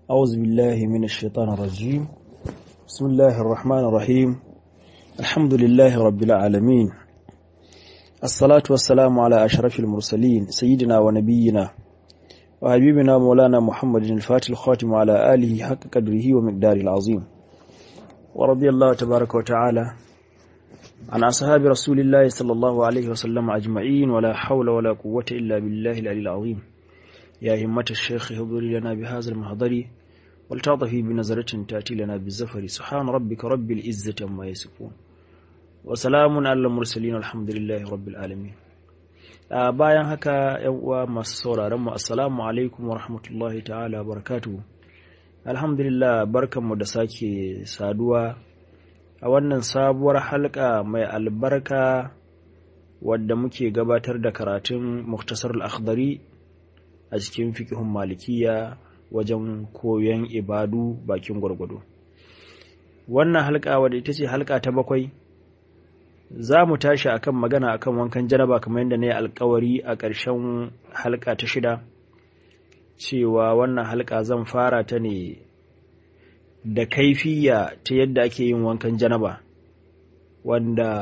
أعوذ بالله من الشيطان الرجيم بسم الله الرحمن الرحيم الحمد لله رب العالمين الصلاة والسلام على أشرف المرسلين سيدنا ونبينا وحبيبنا مولانا محمد الفاتح الخاتم على آله حق قدره ومقدار العظيم ورضي الله تبارك وتعالى عن أصحاب رسول الله صلى الله عليه وسلم أجمعين ولا حول ولا قوة إلا بالله العلي العظيم يا همة الشيخ هضري لنا بهذا المحضر ولتعطفي بنظرة تأتي لنا بالزفر سبحان ربك رب العزة عما يصفون وسلام على المرسلين الحمد لله رب العالمين bayan haka yan uwa masu sauraron mu assalamu alaikum wa rahmatullahi ta'ala barakatuhu alhamdulillah barkanmu da sake saduwa a wannan sabuwar halka mai albarka wadda muke gabatar da karatun muktasar al-akhdari a cikin fiqhun malikiya wajen koyon ibadu bakin gwargwado wannan halka wadda ita ce halka ta bakwai za mu tashi akan magana akan wankan janaba kamar yadda na yi alkawari a ƙarshen halka ta shida cewa wannan halka zan fara ta ne da kaifiya ta yadda ake yin wankan janaba wanda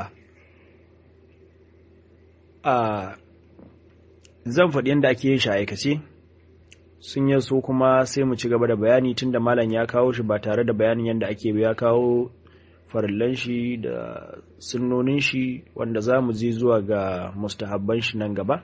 a zan faɗi yadda ake yin shi aikace sun yi so kuma sai mu ci gaba da bayani tun da malam ya kawo shi ba tare da bayanin yadda ake ya kawo farillan shi da sunnonin shi wanda za mu je zuwa ga mustahabban shi nan gaba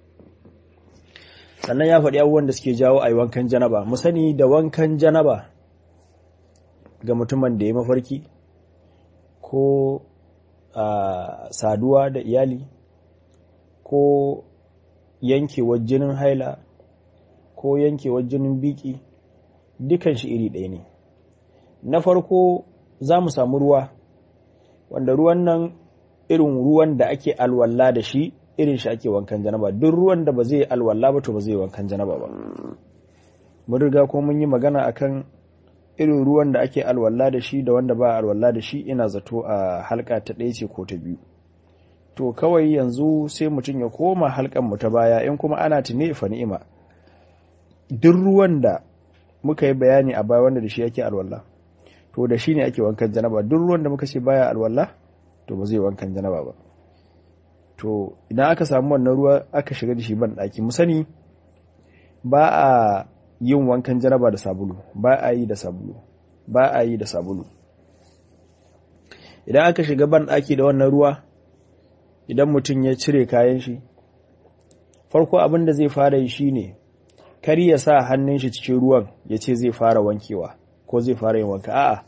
sannan ya faɗi abubuwan da suke jawo a yi wankan janaba mu sani da wankan janaba ga mutumin da ya mafarki ko a saduwa da iyali ko yankewar jinin haila ko yankewar jinin biki dukan shi iri ɗaya ne na farko za mu samu ruwa wanda ruwan nan irin ruwan da ake alwala da shi irin shi ake wankan janaba duk ruwan da ba zai alwala ba to ba zai wankan janaba ba mun riga ko mun yi magana akan irin ruwan da ake alwala da shi da wanda ba alwala da shi ina zato a halka ta ɗaya ce ko ta biyu to kawai yanzu sai mutum ya koma halkan mu ta baya in kuma ana tune fa ni'ima duk ruwan da muka yi bayani a baya wanda da shi yake alwala to da shi ne ake wankan janaba duk ruwan da muka ce baya alwala to ba zai wankan janaba ba to idan aka samu wannan ruwa aka shiga da shi ban ɗaki mu sani ba a yin wankan janaba da sabulu ba a yi da sabulu ba a yi da sabulu idan aka shiga ban ɗaki da wannan ruwa idan mutum ya cire kayan shi farko abin da zai fara yi shine kar ya sa hannun shi cikin ruwan ya ce zai fara wankewa ko zai fara yin wanka a'a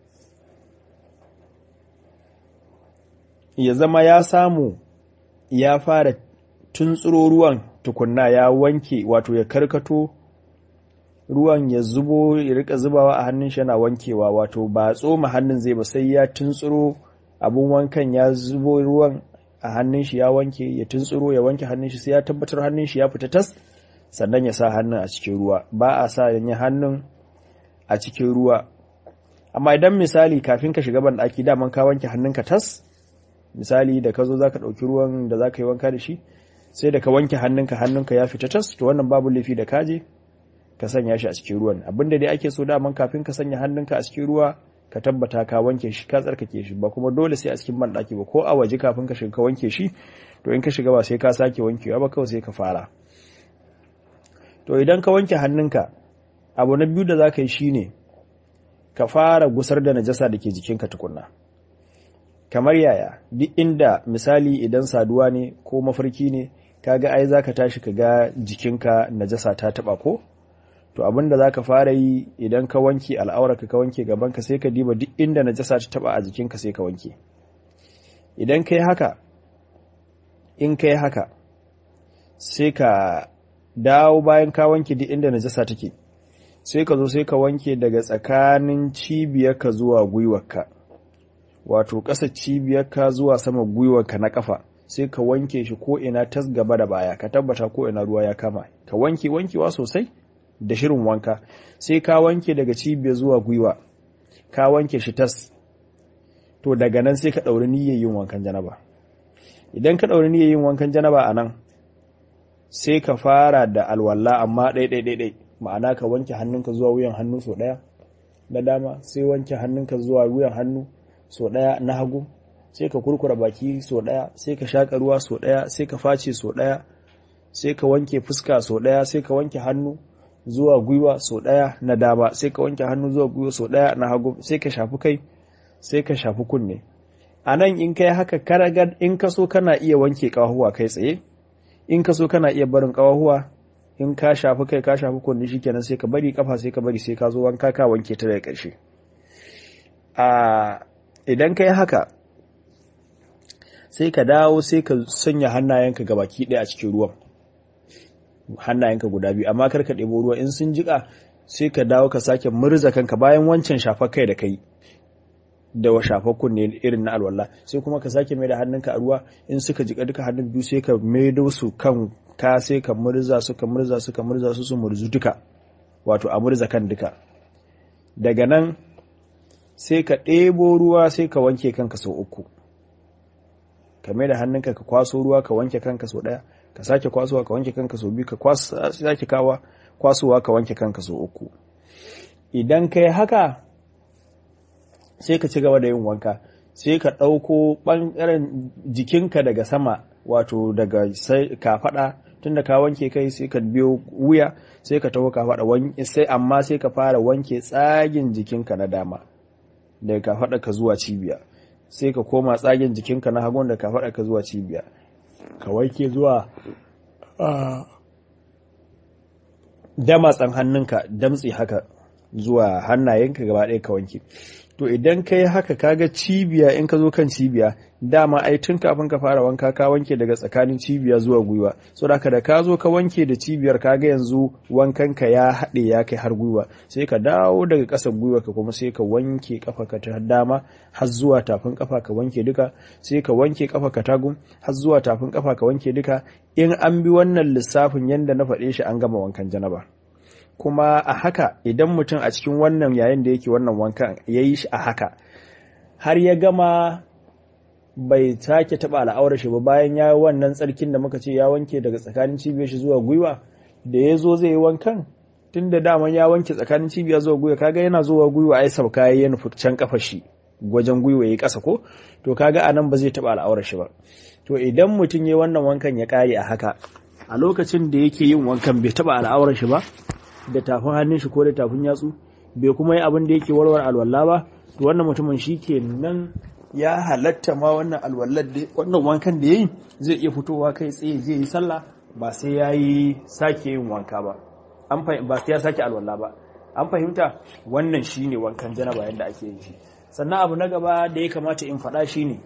ya zama ya samu ya fara tuntsuro ruwan tukunna ya wanke wato ya karkato ruwan ya zubo ya rika zubawa a hannun shi yana wankewa wato ba tsoma hannun zai ba sai ya tuntsuro abun wankan ya zubo ruwan a hannun shi ya wanke ya tuntsuro ya wanke hannun shi sai ya tabbatar hannun shi ya fita tas sannan ya sa hannun a cikin ruwa ba a sa yanyi hannun a cikin ruwa amma idan misali kafin ka shiga banɗaki daman ka wanke hannunka tas misali da ka zo za ka ɗauki ruwan da za ka yi wanka da shi sai da ka wanke hannunka hannunka ya fita tas to wannan babu laifi da kaje ka sanya shi a cikin ruwan abinda dai ake so daman kafin ka sanya hannunka a cikin ruwa ka tabbata ka wanke shi ka tsarkake shi ba kuma dole sai a cikin banɗaki ba ko a waje kafin ka shiga ka wanke shi to in ka shiga ba sai ka sake wankewa ba kawai sai ka fara to idan ka wanke hannunka abu na biyu da za ka yi shine ka fara gusar da najasa da ke jikinka tukunna kamar yaya duk inda misali idan saduwa ne ko mafarki ne kaga ai zaka tashi ka ga jikinka najasa ta taba ko to abinda zaka fara yi idan ka wanke al'aurarka ka wanke gabanka sai ka diba duk inda najasa ta taba a jikinka sai ka wanke idan kai haka in kai haka sai ka dawo bayan ka wanke duk inda najasa take sai ka zo sai ka wanke daga tsakanin cibiyarka zuwa gwiwarka wato ƙasa cibiyarka zuwa sama gwiwarka na ƙafa sai ka wanke shi ko ina tas gaba da baya ka tabbata ko ina ruwa ya kama ka wanke wankewa sosai da shirin wanka sai ka wanke daga cibiyar zuwa gwiwa ka wanke shi tas to daga nan sai ka ɗauri niyyar yin wankan janaba idan ka ɗauri niyyar yin wankan janaba a nan sai ka fara da alwala amma ɗai-ɗai-ɗai ma'ana ka wanke hannunka zuwa wuyan hannu so ɗaya na dama sai wanke hannunka zuwa wuyan hannu so ɗaya na hagu sai ka kurkura baki so ɗaya sai ka shaƙa ruwa so ɗaya sai ka face so ɗaya sai ka wanke fuska so ɗaya sai ka wanke hannu zuwa gwiwa so ɗaya na dama sai ka wanke hannu zuwa gwiwa so ɗaya na hagu sai ka shafi kai sai ka shafi kunne a nan in kai haka karagar in ka so kana iya wanke ƙawahuwa kai tsaye in ka so kana iya barin ƙawahuwa in ka shafi kai ka shafi kunne shikenan sai ka bari kafa sai ka bari sai ka zo wanka ka wanke ta daga ƙarshe a idan kai haka sai ka dawo sai ka sanya hannayenka ga baki ɗaya a cikin ruwan hannayenka guda biyu amma kar ka ɗebo ruwa in sun jiƙa sai ka dawo ka sake murza kanka bayan wancan shafar kai da kai da wa shafar kunne irin na alwala sai kuma ka sake mai da hannunka a ruwa in suka jika duka hannun biyu sai ka maido su kan ka sai ka murza su ka murza su ka murza su su murzu duka wato a murza kan duka daga nan sai ka ɗebo ruwa sai ka wanke kanka sau uku ka mai da hannunka ka kwaso ruwa ka wanke kanka sau ɗaya ka sake kwasowa ka wanke kanka sau biyu ka sake kawa kwasowa ka wanke kanka sau uku idan ka yi haka sai ka ci gaba da yin wanka sai ka ɗauko ɓangaren jikinka daga sama wato daga kafaɗa tun da ka wanke kai sai ka biyo wuya sai ka taho kafaɗa sai amma sai ka fara wanke tsagin jikinka na dama daga kafaɗa ka zuwa cibiya sai ka koma tsagin jikinka na hagun da kafaɗa ka zuwa cibiya ka wanke zuwa damatsan hannunka damtsi haka zuwa hannayenka gaba ɗaya ka wanke to idan ka yi haka kaga cibiya in ka zo kan cibiya dama ai tun kafin ka fara wanka ka wanke daga tsakanin cibiya zuwa gwiwa so da da ka zo ka wanke da cibiyar kaga yanzu wankan ka ya haɗe ya kai har gwiwa sai ka dawo daga ƙasar gwiwa ka kuma sai ka wanke kafa ka ta dama har zuwa tafin kafa ka wanke duka sai ka wanke kafa ka tagun har zuwa tafin kafa ka wanke duka in an bi wannan lissafin yanda na faɗe shi an gama wankan janaba kuma a haka idan mutum a cikin wannan yayin da yake wannan wankan ya yi shi a haka har ya gama bai sake taɓa al'aurar shi ba bayan ya wannan tsarkin da muka ce ya wanke daga tsakanin cibiyar shi zuwa gwiwa da ya zo zai yi wankan tun da daman ya wanke tsakanin cibiya zuwa gwiwa kaga yana zuwa gwiwa ai sauka ya nufi can kafa shi wajen gwiwa ya yi ƙasa ko to kaga anan ba zai taɓa al'aurar shi ba to idan mutum ya wannan wankan ya ƙare a haka a lokacin da yake yin wankan bai taɓa al'aurar shi ba da tafin hannun shi ko da tafin yatsu bai kuma yi abin da yake warware alwala ba to wannan mutumin shi ke nan ya halatta ma wannan alwallar da wannan wankan da yayi zai iya fitowa kai tsaye zai yi sallah ba sai ya yi sake yin wanka ba an ba sai ya sake alwala ba an fahimta wannan shine wankan janaba yadda ake yin shi sannan abu na gaba da ya kamata in faɗa shine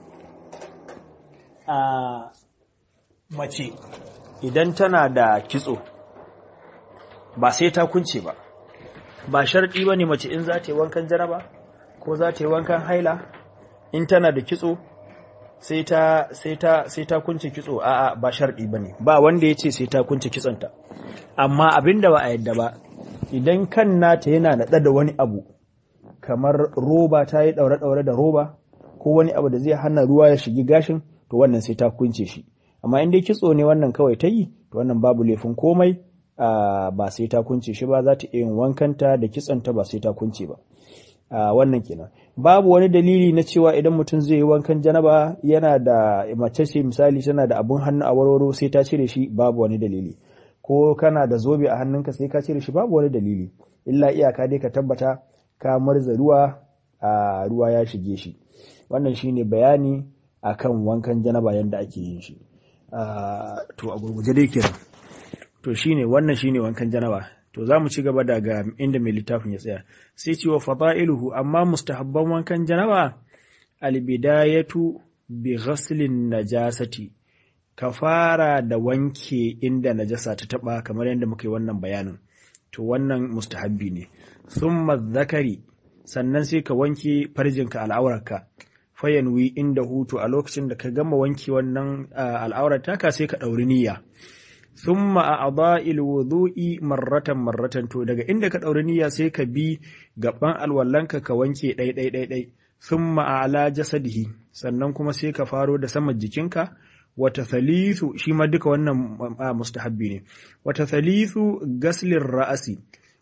a mace idan tana da kitso ba sai ta kunce ba ba sharɗi ba ne mace in za ta yi wankan jaraba ko za ta yi wankan haila in tana da kitso sai ta sai ta sai ta kunce kitso a'a ba sharɗi ba ne ba wanda ya ce sai ta kunce kitsonta amma abin da ba a yadda ba idan kan nata yana naɗa da wani abu kamar roba ta yi ɗaure-ɗaure da roba ko wani abu da zai hana ruwa ya shigi gashin to wannan sai ta kunce shi amma in dai kitso ne wannan kawai ta yi to wannan babu laifin komai Uh, ba sai ta kunce shi ba za ta yin wankanta da kitsanta ba sai ta kunce ba uh, wannan kenan babu wani dalili na cewa idan mutum zai yi wankan janaba yana da mace ce misali tana da abun hannu a warwaro sai ta cire shi babu wani dalili ko kana da zobe a hannunka sai ka cire shi babu wani dalili illa iyaka dai ka tabbata ka marza ruwa a uh, ruwa ya shige shi wannan shine bayani akan wankan janaba yadda ake yin shi to a gurguje dai kenan to shine wannan shine wankan janaba to zamu ci gaba daga inda mai littafin ya tsaya sai ce wa fada'iluhu amma mustahabban wankan janaba albidayatu bi ghaslin najasati ka fara da wanke inda najasa ta taba kamar yadda muka yi wannan bayanin to wannan mustahabbi ne thumma zakari sannan sai ka wanke farjinka al'aurarka fayanwi inda hutu a lokacin da ka gama wanke wannan al'aurar taka sai ka ɗauri niyya thumma a adha'il wudu'i marratan marratan to daga inda ka ɗauri niyya sai ka bi gaban alwallanka ka wanke ɗai ɗai ɗai ɗai thumma ala jasadihi sannan kuma sai ka faro da saman jikinka wata thalithu shi ma duka wannan mustahabbi ne wata thalithu gaslin ra'asi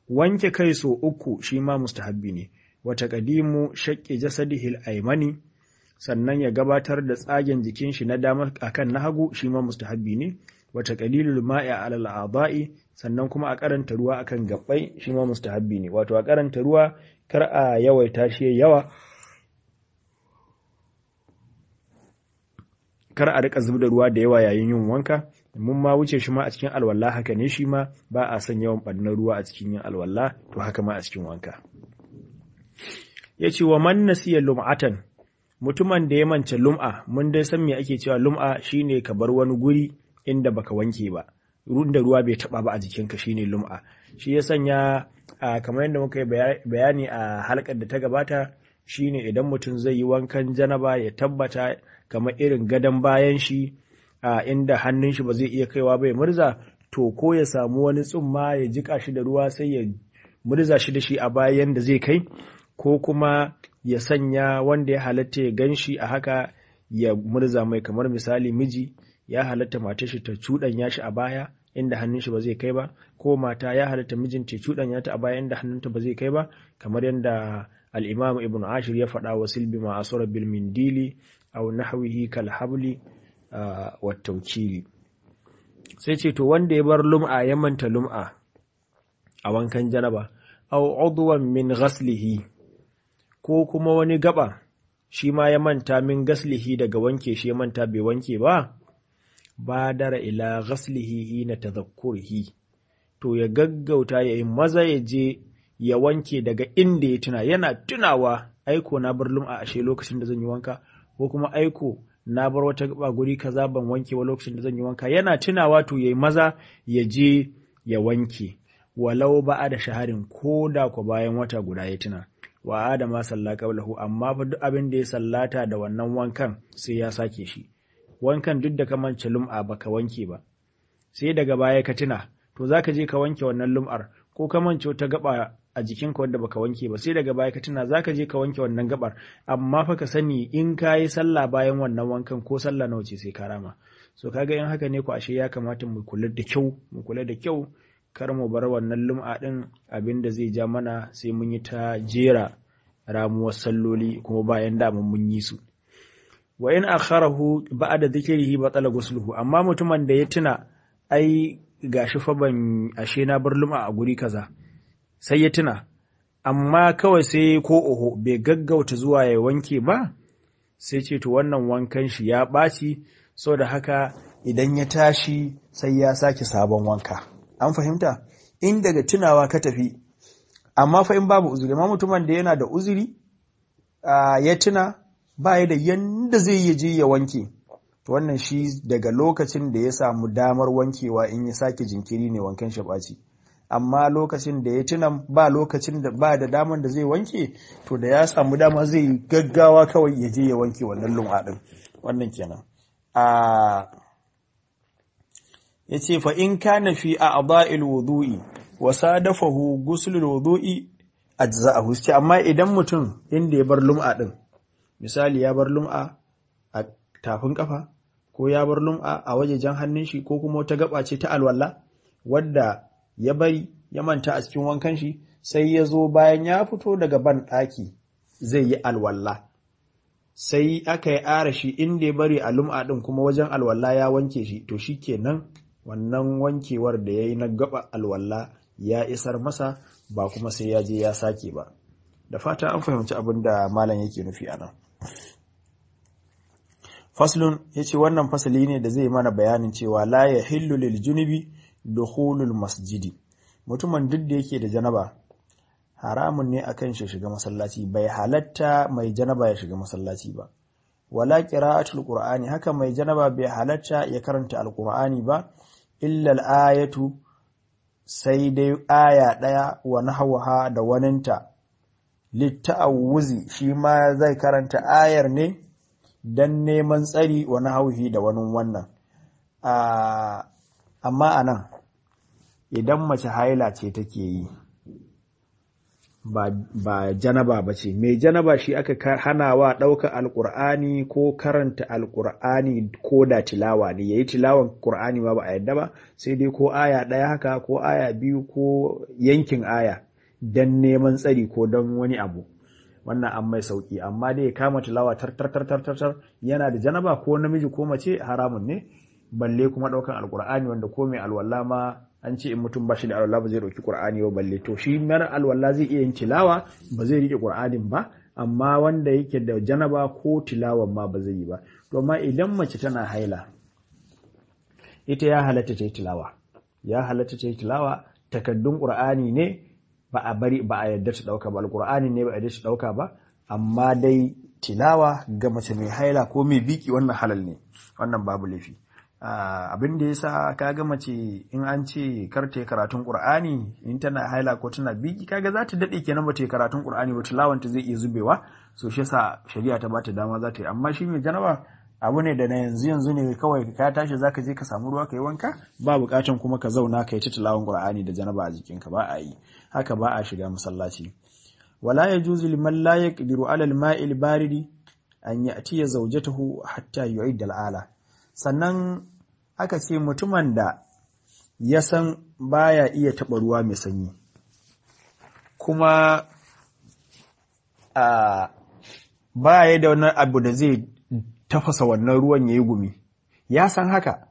wanke kai so uku shi ma mustahabbi ne wata qadimu shaqqi jasadihi al-aymani sannan ya gabatar da tsagen jikin shi na dama akan na hagu shi ma mustahabbi ne wata qalilul ma'i ala al-a'dha'i sannan kuma a karanta ruwa akan gabbai shi ma mustahabbi ne wato a karanta ruwa kar a yawaita shi yawa kar a rika zub da ruwa da yawa yayin yin wanka mun ma wuce shi ma a cikin alwala haka ne shi ma ba a son yawan ɓannar ruwa a cikin yin alwala to haka ma a cikin wanka ya ce wa man nasiya lum'atan mutumin da ya mance lum'a mun dai san me ake cewa lum'a shine ka bar wani guri inda baka wanke ba da ruwa bai taba ba a jikinka shine lum'a shi ya sanya kamar yadda muka yi bayani a halkar da ta gabata shine idan mutum zai yi wankan janaba ya tabbata kamar irin gadon bayan shi a inda hannun shi ba zai iya kaiwa bai murza to ko ya samu wani tsumma ya jika shi da ruwa sai ya murza shi da shi a bayan da zai kai ko kuma ya sanya wanda ya halatta ya gan shi a haka ya murza mai kamar misali miji ya halatta matar shi ta cuɗanya shi a baya inda hannun shi ba zai kai ba ko mata ya halatta mijinta ya cuɗanya ta a baya inda hannunta ba zai kai ba kamar yadda al-imam ibn ashir ya faɗa wa silbi ma asura bil mindili aw nahwihi kal habli wa tawkili sai ce to wanda ya bar lum'a ya manta lum'a a wankan janaba aw udwan min ghaslihi ko kuma wani gaba shi ma ya manta min gaslihi daga wanke shi ya manta bai wanke ba badara ila ghaslihi hina tadhakkurihi to ya gaggauta ya yi maza ya je ya wanke daga inda ya tuna yana tunawa aiko na bar lum'a ashe lokacin da zan yi wanka ko kuma aiko na bar wata gaba guri kaza ban wanke wa lokacin da zan yi wanka yana tunawa to yayi maza ya je ya wanke walau ba da shaharin ko da ku bayan wata guda ya tuna wa adama salla qablahu amma fa duk abin da ya sallata da wannan wankan sai ya sake shi wankan duk da ka mance lum'a baka wanke ba sai daga baya ka tuna to zaka je ka wanke wannan lum'ar ko ka mance wata gaba a jikinka wanda baka wanke ba sai daga baya ka tuna zaka je ka wanke wannan gabar amma fa ka sani in ka yi sallah bayan wannan wankan ko sallah nawa ce sai ka rama so kaga in haka ne ku ashe ya kamata mu kula da kyau mu kula da kyau kar mu bar wannan lum'a din abin da zai ja mana sai mun yi ta jera ramuwar salloli kuma bayan da mun yi su wa in akharahu ba'da dhikrihi batala ghusluhu amma mutumin da ya tuna ai gashi fa ban ashe na bar lum'a a guri kaza sai ya tuna amma kawai sai ko oho bai gaggauta zuwa ya wanke ba sai ce to wannan wankan shi ya ɓaci da haka idan ya tashi sai ya sake sabon wanka an fahimta in daga tunawa ka tafi amma fa in babu uzuri amma mutumin da yana da uzuri ya tuna ba ya da yanda zai yi je ya wanke to wannan shi daga lokacin da ya samu damar wankewa in ya sake jinkiri ne wankan shi ɓaci amma lokacin da ya tuna ba lokacin da ba da damar da zai wanke to da ya samu dama zai gaggawa kawai ya je ya wanke wannan lum'a din wannan kenan a yace fa in kana fi a'dha'il wudu'i wa sadafahu ghusl wudu'i ajza'ahu ce amma idan mutum inda ya bar lum'a din misali ya bar lum'a a tafin kafa ko ya bar lum'a a wajejen hannun shi ko kuma wata gaba ce ta alwala wadda ya bari ya manta a cikin wankan shi sai ya zo bayan ya fito daga ban ɗaki zai yi alwala sai aka yi ara shi inda ya bari a lum'a ɗin kuma wajen alwala ya wanke shi to shi kenan wannan wankewar da ya yi na gaba alwala ya isar masa ba kuma sai ya je ya sake ba da fata an fahimci abin da malam yake nufi a nan faslun ya ce wannan fasali ne da zai mana bayanin cewa la ya hillu lil junubi dukhulul masjidi mutumin duk da yake da janaba haramun ne akan shi shiga masallaci bai halatta mai janaba ya shiga masallaci ba wala qira'atul qur'ani haka mai janaba bai halatta ya karanta alqur'ani ba illa al-ayatu sai dai aya daya wa nahwaha da waninta litta'awuzi shi ma zai karanta ayar ne dan neman tsari wa nahwihi da wani wannan amma anan idan mace haila ce take yi ba, ba janaba ba ce mai janaba shi aka hana wa ɗauka alƙur'ani ko karanta alƙur'ani ko da tilawa ne ya yi tilawan ƙur'ani ma ba a yadda ba sai dai ko aya ɗaya haka ko aya biyu ko yankin aya don neman tsari ko don wani abu wannan an mai sauki amma dai ya kama tilawa tar tar tar tar tar yana da janaba ko namiji ko mace haramun ne balle kuma ɗaukan alƙur'ani wanda ko mai alwala ma an ce in mutum ba shi da alwala ba zai ɗauki ƙur'ani ba balle to shi mara alwala zai iya yin tilawa ba zai riƙe ƙur'anin ba amma wanda yake da janaba ko tilawan ma ba zai yi ba to amma idan mace tana haila ita ya halatta ta yi tilawa ya halatta ta yi tilawa takaddun ƙur'ani ne ba a bari ba a yarda ta ɗauka ba alƙur'ani ne ba a yarda ta ɗauka ba amma dai tilawa ga mace mai haila ko mai biki wannan halal ne wannan babu laifi abin da yasa kaga mace in an ce kar ta karatun Qur'ani in tana haila ko tana biki kaga za ta dade kenan ba ta karatun Qur'ani ba tilawanta zai iya zubewa so shi yasa shari'a ta bata dama za ta yi amma shi mai janaba abu ne da na yanzu yanzu ne kawai ka tashi zaka je ka samu ruwa ka yi wanka ba bukatan kuma ka zauna ka yi ta tilawan Qur'ani da janaba a jikinka ba a yi haka ba a shiga masallaci wala yajuzu liman la yaqdiru ala al-ma'i al-baridi an ya'tiya zawjatahu hatta yu'idda al-ala sannan aka ce mutumin da ya san baya iya taɓa ruwa mai sanyi kuma a baya da wani abu da zai tafasa wannan ruwan ya yi gumi ya san haka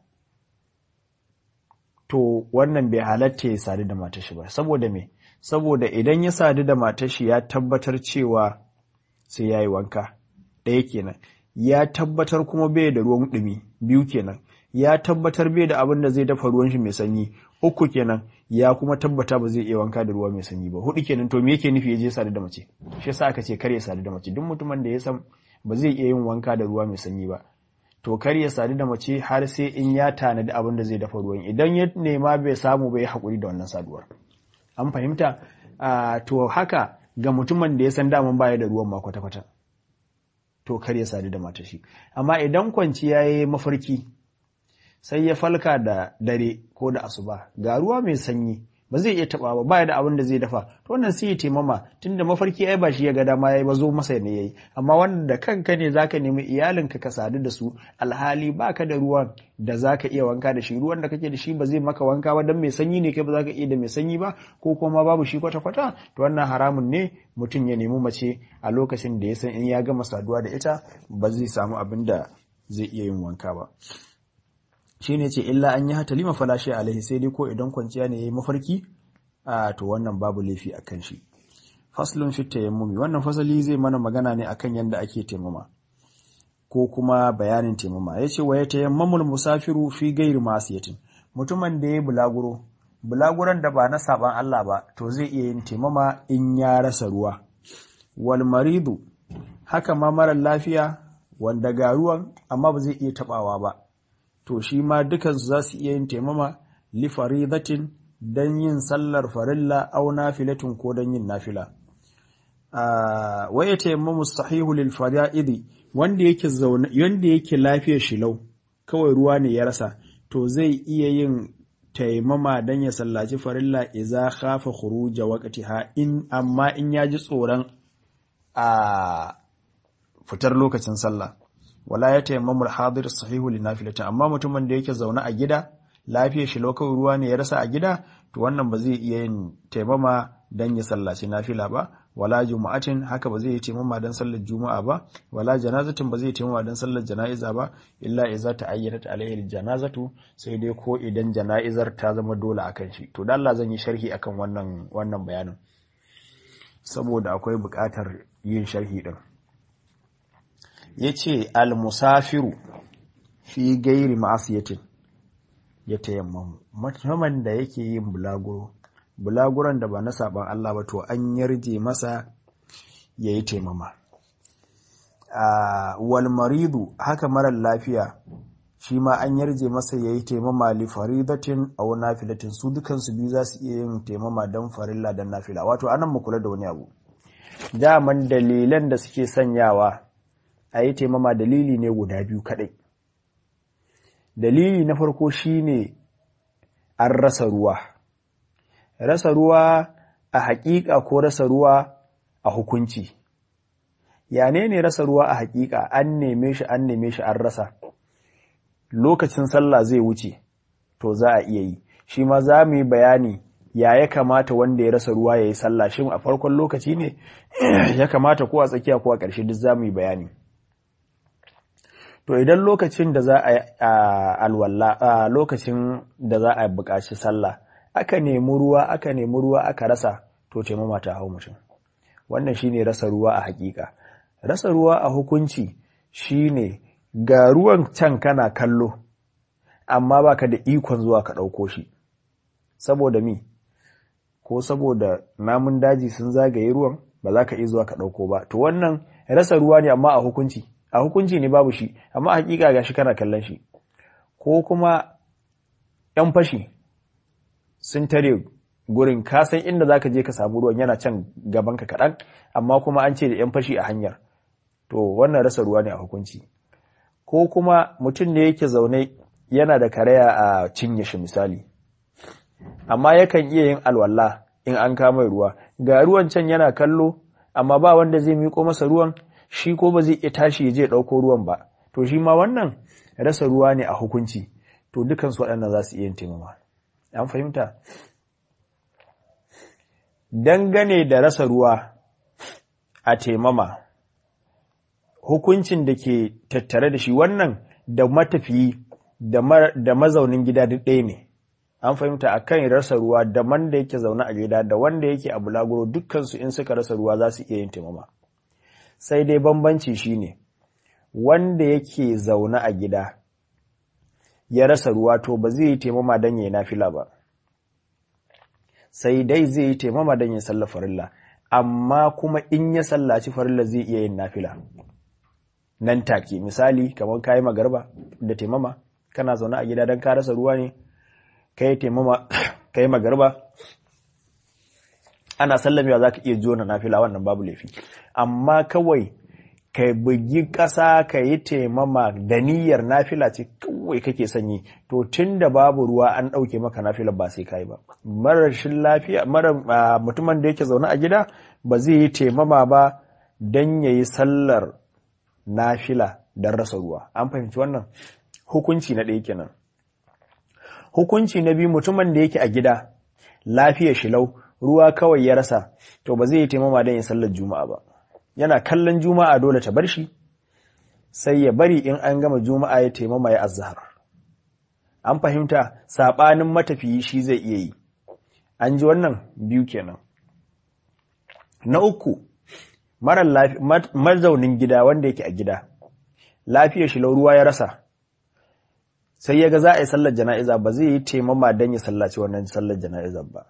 to wannan bai halatta ya sadu da matashi ba saboda me saboda idan ya sadu da matashi ya tabbatar cewa sai ya yi wanka ɗaya kenan ya tabbatar kuma bai da ruwan ɗumi biyu kenan ya tabbatar bai da abin da zai dafa ruwan shi mai sanyi uku kenan ya kuma tabbata ba zai iya wanka da ruwa mai sanyi ba hudu kenan to me yake nufi ya je sadu da mace shi yasa aka ce kar ya sadu da mace duk mutumin da ya san ba zai iya yin wanka da ruwa mai sanyi ba to kar ya sadu da mace har sai in ya tanadi abin da zai dafa ruwan idan ya nema bai samu bai hakuri da wannan saduwar an fahimta to haka ga mutumin da ya san daman baya da ruwan ma kwata-kwata to kar ya sadu da matashi amma idan kwanciya ya yi mafarki sai ya falka da dare ko da asuba ga ruwa mai sanyi ba zai iya taba ba baya da abin da zai dafa to wannan sai ya taimama tunda mafarki ai ba shi ya ga dama yayi ba zo masa ne yayi amma wanda da kanka ne zaka nemi iyalinka ka sadu da su alhali baka da ruwan da zaka iya wanka da shi ruwan da kake da shi ba zai maka wanka ba dan mai sanyi ne kai ba zaka iya da mai sanyi ba ko kuma babu shi kwata kwata to wannan haramun ne mutum ya nemi mace a lokacin da ya san in ya gama saduwa da ita ba zai samu abin da zai iya yin wanka ba shi ne ce illa an yi hatalima falashe alaihi sai dai ko idan kwanciya ne ya yi mafarki a to wannan babu laifi a kan shi faslun fit tayammumi wannan fasali zai mana magana ne akan yadda ake taimama ko kuma bayanin taimama ya ce wa ya tayammamul musafiru fi gairi masiyatin mutumin da ya bulaguro bulaguran da ba na saban Allah ba to zai iya yin taimama in ya rasa ruwa wal maridu haka ma mara lafiya wanda ga ruwan amma ba zai iya tabawa ba to shi ma dukansu za su iya yin taimama li faridatin don yin sallar farilla au nafilatin ko don yin nafila wa ya taimamu sahihu lil fara'idi wanda yake zaune wanda yake lafiyar shilau kawai ruwa ne ya rasa to zai iya yin taimama don ya sallaci farilla idza khafa khuruja waqtiha in amma in ya ji tsoron a fitar lokacin sallah wala ya taimamu hadir sahihu li nafilatin amma mutumin da yake zaune a gida lafiyar shi lokacin ruwa ne ya rasa a gida to wannan ba zai iya yin taimama dan ya sallaci nafila ba wala juma'atin haka ba zai yi taimama dan sallar juma'a ba wala janazatin ba zai taimama dan sallar jana'iza ba illa idza ta'ayyanat alaihi janazatu sai dai ko idan jana'izar ta zama dole akan shi to dan Allah zan yi sharhi akan wannan wannan bayanin saboda akwai buƙatar yin sharhi din ya ce almusafiru fi gairi ma'asiyatin ya tayammamu mutumin da yake yin bulaguro bulaguron da ba na saban Allah ba to an yarje masa ya yi taimama wal maridu haka marar lafiya shi ma an yarje masa ya yi taimama li faridatin aw nafilatin su dukansu biyu za su iya yin taimama don farilla don nafila wato anan mu kula da wani abu daman dalilan da suke sanyawa a yi taimama dalili ne guda biyu kaɗai. Dalili na farko shi ne an rasa ruwa. Rasa ruwa a haƙiƙa ko rasa ruwa a hukunci ya ne ne rasa ruwa a haƙiƙa an neme shi an neme shi an rasa lokacin sallah zai wuce to za a iya yi shi ma za mu yi bayani ya ya kamata wanda ya rasa ruwa ya yi sallah shin a farkon lokaci ne ya kamata ko a tsakiya ko a ƙarshe duk za mu yi bayani to idan lokacin da za a alwala lokacin da za a buƙaci sallah aka nemi ruwa aka nemi ruwa aka rasa to taimama ta hau mutum wannan shine rasa ruwa a hakika rasa ruwa a hukunci shine ga ruwan can kana kallo amma baka da ikon zuwa ka ɗauko shi saboda mi ko saboda namun daji sun zagaye ruwan ba za ka iya zuwa ka ɗauko ba to wannan rasa ruwa ne amma a hukunci a hukunci ne babu shi amma hakika ga shi kana kallon shi ko kuma ‘yan fashi sun tare gurin kasan inda za ka je ka samu ruwan yana can gabanka kaɗan amma kuma an ce da ‘yan fashi a hanyar to wannan rasa ruwa ne a hukunci ko kuma mutum ne yake zaune yana da karaya a cinye shi misali amma yakan iya yin alwala in an kama ruwa ga ruwan can yana kallo amma ba wanda zai miƙo masa ruwan shi ko ba zai iya tashi ya je ɗauko ruwan ba to shi ma wannan rasa ruwa ne a hukunci to dukansu waɗannan za su iya yin taimama an fahimta dangane da rasa ruwa a taimama hukuncin da ke tattare da shi wannan da matafiyi da mazaunin gida duk ɗaya ne an fahimta a kan rasa ruwa da wanda yake zaune a gida da wanda yake a bulaguro dukkansu in suka rasa ruwa za su iya yin taimama sai dai bambanci shine wanda yake zaune a gida ya rasa ruwa to ba zai yi taimama don ya yi nafila ba sai dai zai yi taimama don ya salla farilla amma kuma in ya sallaci farilla zai iya yin nafila nan take misali kamar kayi magarba da taimama kana zaune a gida don ka rasa ruwa ne kai taimama kai magarba ana sallamewa za ka iya jona nafila wannan babu laifi amma kawai ka bugi ƙasa ka yi taimama da niyyar nafila ce kawai kake sanyi to tun da babu ruwa an ɗauke maka nafila ba sai kai ba marashin lafiya mara mutumin da yake zaune a gida ba zai yi taimama ba don ya yi sallar nafila don rasa ruwa an fahimci wannan hukunci na ɗaya kenan hukunci na biyu mutumin da yake a gida lafiya shilau ruwa kawai ya rasa to ba zai yi taimama don yin sallar juma'a ba yana kallon juma'a dole ta bar shi sai ya bari in an gama juma'a ya taimama ya azhar an fahimta sabanin matafiyi shi zai iya yi an ji wannan biyu kenan na uku mara mazaunin gida wanda yake a gida lafiyar shi ruwa ya rasa sai ya ga za a yi sallar jana'iza ba zai yi taimama don ya sallaci wannan sallar jana'izar ba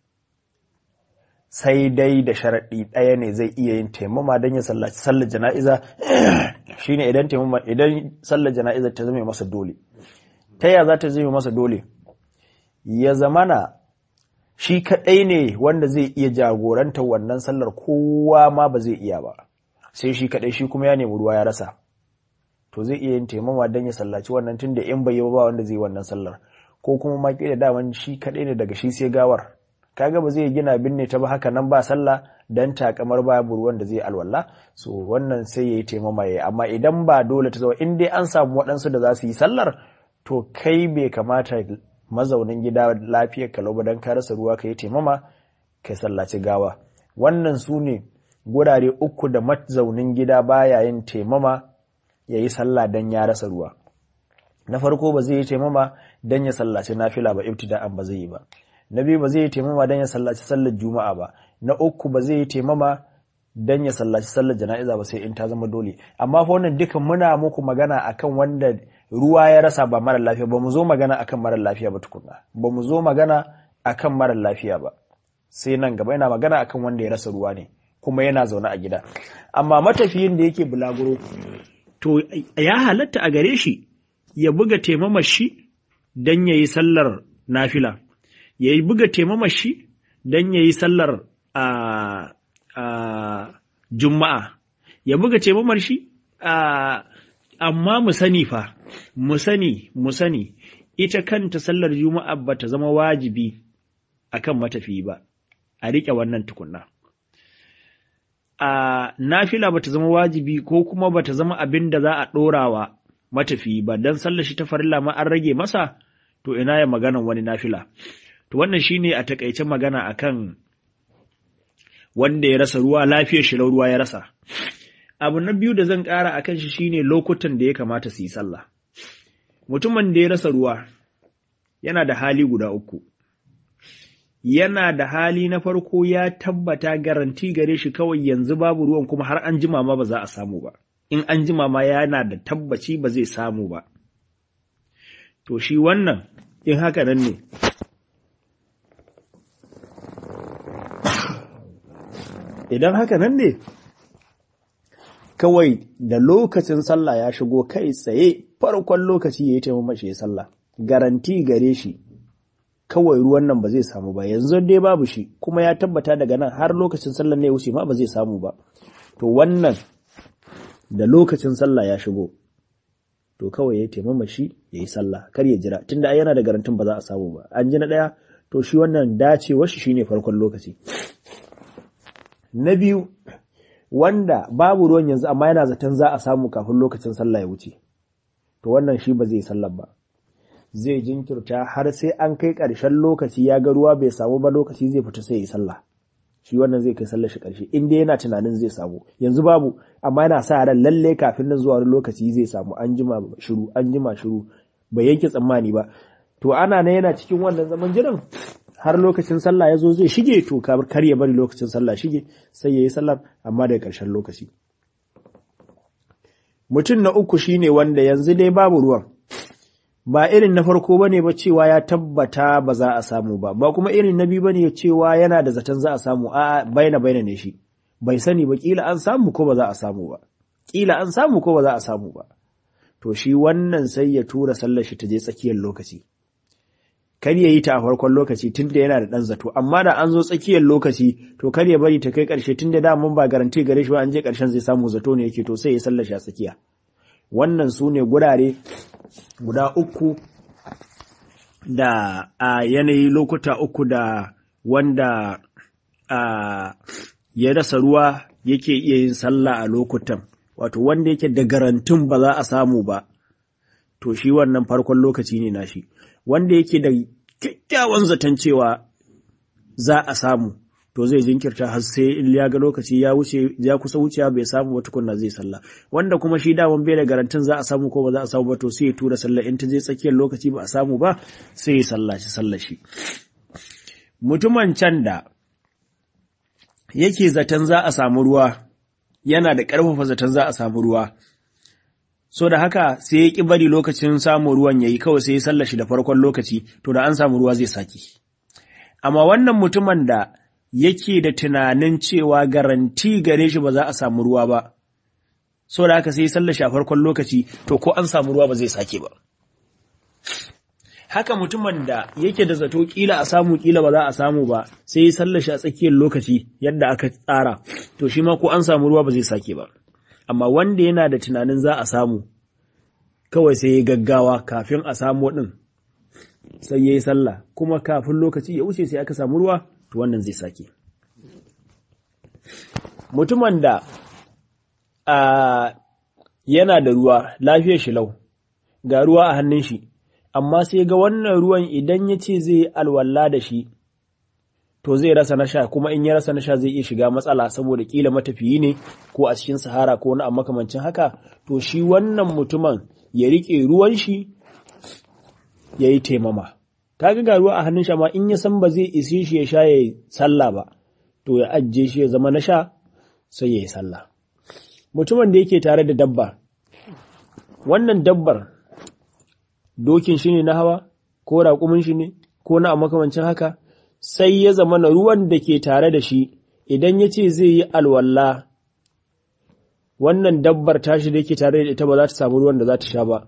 sai dai da sharaɗi ɗaya ne zai iya yin taimama don ya sallaci sallar jana'iza shine idan taimama idan sallar jana'iza ta zama masa dole ta ya za ta zama masa dole ya zamana shi kaɗai ne wanda zai iya jagoranta wannan sallar kowa ma ba zai iya ba sai shi kaɗai shi kuma ya nemi ruwa ya rasa to zai iya yin taimama don ya sallaci wannan tun da in bai yi ba wanda zai wannan sallar ko kuma ma da daman shi kaɗai ne daga shi sai gawar kaga ba zai gina binne ta ba haka nan ba sallah dan takamar babu ruwan da zai alwala so wannan sai yayi taimama yayi amma idan ba dole ta zama in dai an samu waɗansu da za su yi sallar to kai bai kamata mazaunin gida lafiyar kalau ba dan ka rasa ruwa ka yi taimama ka sallaci gawa wannan su ne gurare uku da mazaunin gida baya yin taimama ya yi sallah dan ya rasa ruwa na farko ba zai yi taimama dan ya sallaci nafila ba ibtida'an ba zai yi ba na biyu ba zai yi taimama don ya sallaci sallar juma'a ba na uku ba zai yi taimama don ya sallaci sallar jana'iza ba sai in ta zama dole amma fa wannan dukan muna muku magana akan wanda ruwa ya rasa ba mara lafiya ba mu zo magana akan mara lafiya ba tukunna ba mu zo magana akan mara lafiya ba sai nan gaba yana magana akan wanda ya rasa ruwa ne kuma yana zaune a gida amma matafiyin da yake bulaguro to ya halatta a gare shi ya buga taimamar shi don ya yi sallar nafila ya yi buga taimama shi don ya yi sallar juma'a ya buga taimamar shi amma mu sani fa mu sani mu sani ita kanta sallar juma'a ba ta zama wajibi akan matafi ba a riƙe wannan tukunna a nafila bata zama wajibi ko kuma bata zama abin da za a ɗorawa matafi ba don sallashi ta farilla ma an rage masa to ina ya maganan wani nafila to wannan shine a takaice magana akan wanda ya rasa ruwa lafiyar shi ruwa ya rasa abu na biyu da zan ƙara akan shi shine lokutan da ya kamata su yi sallah mutumin da ya rasa ruwa yana da hali guda uku yana da hali na farko ya tabbata garanti gare shi kawai yanzu babu ruwan kuma har an jima ma ba za a samu ba in an jima ma yana da tabbaci ba zai samu ba to shi wannan in haka nan ne idan haka nan ne kawai da lokacin sallah ya shigo kai tsaye farkon lokaci ya yi taimamashi ya sallah garanti gare shi kawai ruwan nan ba zai samu ba yanzu dai babu shi kuma ya tabbata daga nan har lokacin sallah ne wuce ma ba zai samu ba to wannan da lokacin sallah ya shigo to kawai ya taimama shi ya yi sallah kar ya jira tunda yana da garantin ba za a samu ba an ji na ɗaya to shi wannan dacewar shi shine farkon lokaci na biyu wanda babu ruwan yanzu amma yana zaton za a samu kafin lokacin sallah ya wuce to wannan shi ba zai sallar ba zai jinkirta har sai an kai ƙarshen lokaci ya ga ruwa bai samu ba lokaci zai fita sai ya yi sallah shi wannan zai kai sallar shi ƙarshe in dai yana tunanin zai samu yanzu babu amma yana sa ran lalle kafin nan zuwa wani lokaci zai samu an jima shiru an jima shiru bai yanke tsammani ba to ana na yana cikin wannan zaman jiran har lokacin sallah ya zo zai shige to kar ya bari lokacin sallah shige sai ya yi sallar amma daga ƙarshen lokaci mutum na uku shine wanda yanzu dai babu ruwan ba irin na farko bane ba cewa ya tabbata ba za a samu ba ba kuma irin na biyu bane cewa yana da zaton za a samu a baina baina ne shi bai sani ba kila an samu ko ba za a samu ba kila an samu ko ba za a samu ba to shi wannan sai ya tura sallar shi ta je tsakiyar lokaci kar ya yi ta a farkon lokaci tunda yana da dan zato amma da an zo tsakiyar lokaci to kar ya bari ta kai karshe tunda da mun ba garanti gare shi ba an je karshen zai samu zato ne yake to sai ya sallar shi a tsakiya wannan su ne gurare guda uku da a yanayi lokuta uku da wanda a ya rasa ruwa yake iya yin sallah a lokutan wato wanda yake da garantin ba za a samu ba to shi wannan farkon lokaci ne nashi wanda yake da kyakkyawan zaton cewa za a samu to zai jinkirta har sai in ya ga lokaci ya wuce ya kusa wucewa bai samu ba tukunna zai sallah wanda kuma shi daman bai da garantin za a samu ko ba za a samu ba to sai ya tura sallah in ta je tsakiyar lokaci ba a samu ba sai ya sallaci sallah shi mutumin can da yake zaton za a samu ruwa yana da ƙarfafa zaton za a samu ruwa so da haka sai ya ƙi bari lokacin samun ruwan yayi kawai sai ya sallah shi da farkon lokaci to da an samu ruwa zai saki amma wannan mutumin da yake da tunanin cewa garanti gare shi ba za a samu ruwa ba, so da haka sai sallashi a farkon lokaci, to ko an samu ruwa ba zai sake ba. Haka mutumin da yake da zato kila a samu kila ba za a samu ba, sai sallashi a tsakiyar lokaci yadda aka tsara, to shi ma ko an samu ruwa ba zai sake ba. Amma wanda yana da tunanin za a samu, kawai sai ya gaggawa kafin a samu ɗin, sai ya yi sallah, kuma kafin lokaci ya wuce sai aka samu ruwa, to wannan zai sake. Mutumin da a yana da ruwa lafiyar shi lau, ga ruwa a hannun shi, amma sai ga wannan ruwan idan ya ce zai yi alwala da shi, to zai rasa na sha kuma in ya rasa na sha zai iya shiga matsala saboda kila matafiyi ne ko a cikin sahara ko wani a makamancin haka, to shi wannan mutumin ya riƙe ruwan shi ya yi taimama. kaga ga ruwa a hannun shi amma in ya san ba zai isi shi ya sha ya sallah ba to ya ajiye shi ya zama na sha sai ya yi sallah mutumin da yake tare da dabba wannan dabbar dokin shi ne na hawa ko raƙumin shi ne ko na a makamancin haka sai ya zama na ruwan da ke tare da shi idan ya ce zai yi alwala wannan dabbar tashi da yake tare da ita ba za ta samu ruwan da za ta sha ba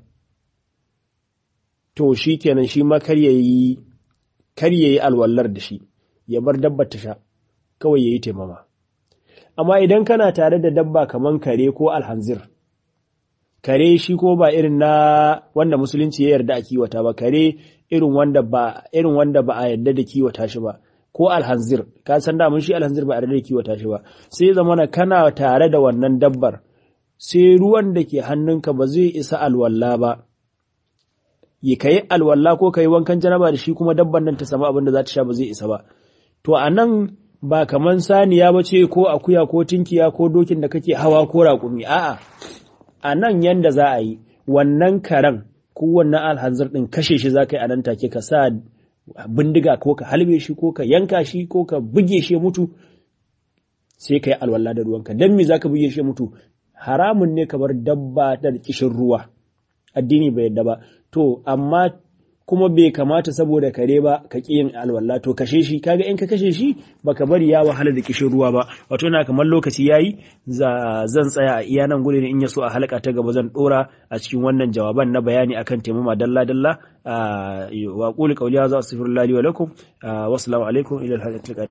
to shi kenan shi ma kar ya yi alwallar da shi ya bar dabbar ta sha kawai ya yi taimama amma idan kana tare da dabba kaman kare ko alhanzir kare shi ko ba irin na wanda musulunci ya yarda a kiwata ba kare irin wanda ba irin wanda ba a yarda da kiwata shi ba ko alhanzir ka san da mun shi alhanzir ba a da kiwata shi ba sai zamana kana tare da wannan dabbar sai ruwan da ke hannunka ba zai isa alwalla ba yi ka yi alwalla ko ka yi wankan janaba da shi kuma dabban nan ta samu abin da za ta sha ba zai isa ba to a nan ba kaman saniya ba ce ko akuya ko tinkiya ko dokin da kake hawa ko raƙumi a'a a nan yanda za a yi wannan karen ko wannan alhanzir ɗin kashe shi za ka yi a nan take ka sa bindiga ko ka halbe shi ko ka yanka shi ko ka buge shi mutu sai ka yi alwala da ruwanka don me za ka buge shi mutu haramun ne kamar dabba da kishin ruwa addini bai yadda ba to amma kuma bai kamata saboda kare ba ka ƙi yin alwala to kashe shi kaga in ka kashe shi baka bari ya wahala da kishin ruwa ba wato na kamar lokaci yayi zan tsaya a iya nan gudun in ya so a halaka ta gaba zan dora a cikin wannan jawaban na bayani akan taimama dalla dalla wa qulu qawli hadha astaghfirullahi wa lakum wa assalamu alaikum ila al